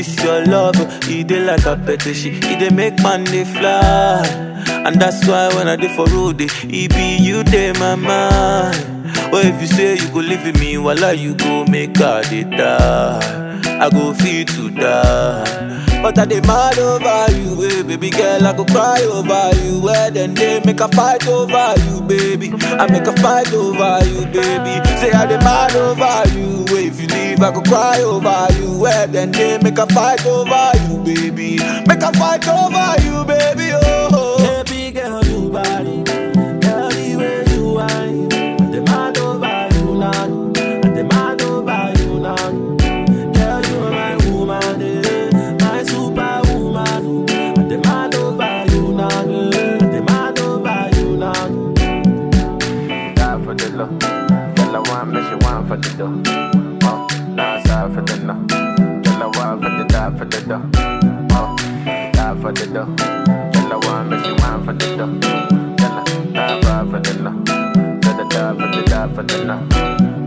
This your love, it dey like a petition. It dey make man dey fly. And that's why when I dey for road, eh, it be you dey my mind. Or if you say you go live with me, voila, you go make her dey die. I go feel to die. But I dey mad over you, eh, baby girl. I go cry over you. Where then they make a fight over you, baby. I make a fight over you, baby. Say I dey mad over you. eh, If you leave, I go cry over you. Where then they make a fight over you, baby. Make a fight over you, baby. Oh, Baby girl, you body. Girl, the way you whine. I demand over you now. I demand over you now. Girl, you are my woman, eh. my superwoman. I demand over you now. I demand over you now. die for the love. Girl, I want me, she want for the dough. Oh, nah, sorry for the no. Girl, I want for the die for the dough. Oh, die for the dough. Girl, I want me, she want for the dough. Girl, I die for the no. Girl, I die for the die for the no.